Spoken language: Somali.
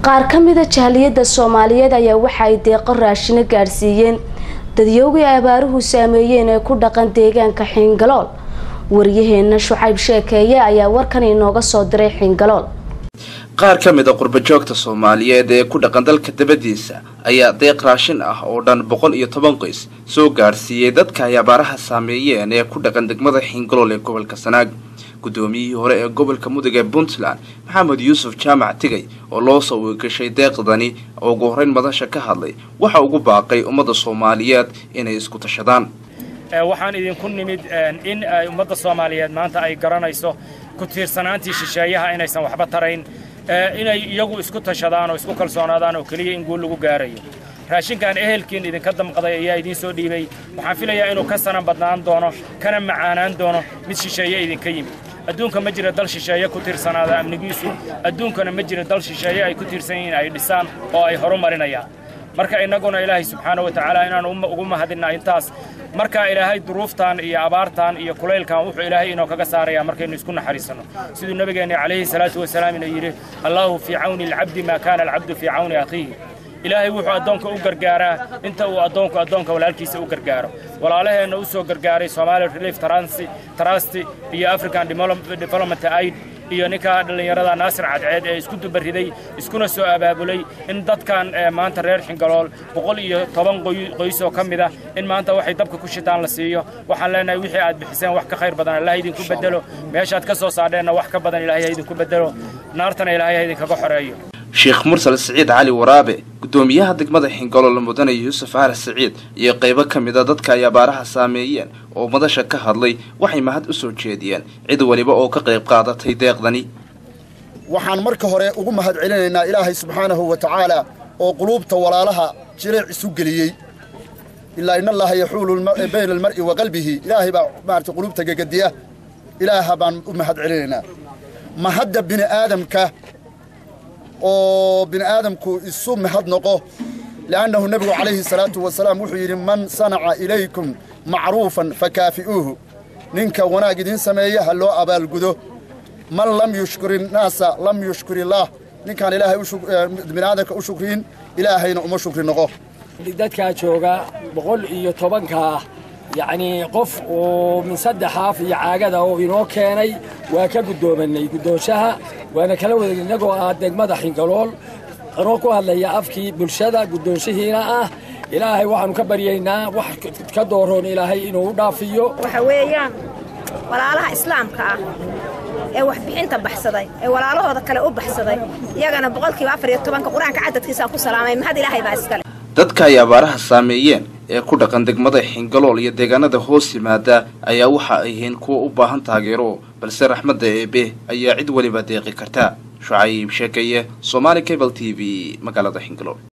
qaar ka mida jahliyadda soomaaliyeed ayaa waxa ay deeqo raashino gaadhsiiyeen dadyoogii abaaruhu saameeyeen ee ku dhaqan deegaanka xiingalool waryaheena shucayb sheekeeye ayaa warkan inooga soo diray xiingalool qaar ka mid a qurbajoogta soomaaliyeed ee ku dhaqan dalka dabadiisa ayaa deeq raashin ah oo dhan boqol iyo toban qoys soo gaadhsiiyey dadka ay abaaraha saameeyeen ee ku dhaqan degmada xiingalool ee gobolka sanaag guddoomiyihii hore ee gobolka mudug ee puntland maxamed yuusuf jaamac tigay oo loo soo weegashay deeqdani oo ugu horreyn madasha ka hadlay waxa ugu baaqay ummadda soomaaliyeed inay isku tashadaan waxaan idinku nimid in ay ummadda soomaaliyeed maanta ay garanayso ku tiirsanaantii shisheeyaha inaysan waxba tarayn inay iyagu isku tashadaan oo isku kalsoonaadaan oo keliya in guul lagu gaarayo raashinkan ehelkiin idinka damqaday ayaa idiin soo dhiibay waxaan filayaa inuu ka sanan badnaan doono kana macaanaan doono mid shisheeye idinka yimid adduunka ma jira dal shisheeye ku tiirsanaada amnigiisu adduunkana ma jira dal shisheeye ay ku tiirsan yihiin ay dhisaan oo ay horu marinayaan marka innaguna ilaahay subxaana wa tacaala inaan ugu mahadinna intaas marka ilaahay duruuftan iyo abaartan iyo kulaylkan wuxuu ilaahay inoo kaga saarayaa markaynu isku naxariisanno siduu nabigeenna calayhi salaatu wasalaam inuu yidhi allaahu fii cawni alcabdi maa kaana alcabdu fii cawni akhiihi ilaahay wuxuu addoonka u gargaaraa inta uu addoonku addoonka walaalkiisa u gargaaro walaalaheenna u soo gargaaray Somali Relief Trust iyo African Development Aid iyo ninka dhalinyarada Naasir Cadceed ee isku dubariday iskuna soo abaabulay in dadkan maanta reer Xingalool boqol iyo toban qoys oo kamid ah in maanta waxay dabka ku shitaan la siiyo waxaan leenahay wixii aad bixiseen wax ka khayr badan Allah idinku bedelo meeshaad ka soo saadheenna wax ka badan Ilaahay idinku bedelo naartana Ilaahay idinkaga xoreeyo sheekh mursal siciid cali waraabe guddoomiyaha degmada xingalool mudane yuusuf cali siciid iyo qaybo ka mid a dadka ay abaaraha saameeyeen oo madasha ka hadlay waxay mahad u soo jeediyeen cid waliba oo ka qayb qaadatay deeqdani waxaan marka hore ugu mahad celinaynaa ilaahay subxaanahu wa tacaala oo quluubta walaalaha jireec isu geliyey ilaa in allaha yaxuulu bayna almar'i wa qalbihi ilaahay baa maarata quluubta gegadiya ilaaha baan u mahad celinaynaa mahadda bini aadamka oo bini aadamku isu mahad noqo li'annahu nebigu calayhi salaatu wasalaam wuxuu yidhi man sanaca ilaykum macruufan fakaafi'uuhu ninka wanaag idiin sameeya ha loo abaalgudo man lam yushkur innaasa lam yushkur illaah ninkaan ilaahay bini aadamka u shukriin ilaahayna uma shukri noqo dadkaa jooga boqol iyo tobankaa yacnii qof oo min saddex haaf iyo caagada oo inoo keenay waa ka guddoomanay guddoonshaha waana kala wadag innagoo ah degmada xingalool anoo ku hadlaya afkii bulshada guddoonshihiina ah ilaahay waxaannu ka baryaynaa wax ka dooroon ilaahay inuu u dhaafiyo waxa weeyaan walaalaha islaamka ah ee waxbixinta baxsaday ee walaalahooda kale u baxsaday iyagana boqolkiiba afar iyo tobanka qur-aanka cadadkiisaan ku salaamay mahad ilaahay baa iskale dadka ay abaaraha saameeyeen ee ku dhaqan degmada xingalool iyo deegaanada hoos yimaada ayaa waxa ay yihiin kuwa u baahan taageero balse raxmadda eebe ayaa cid weliba deeqi karta shucayb sheekeeye somaali cable t v magaalada xingalool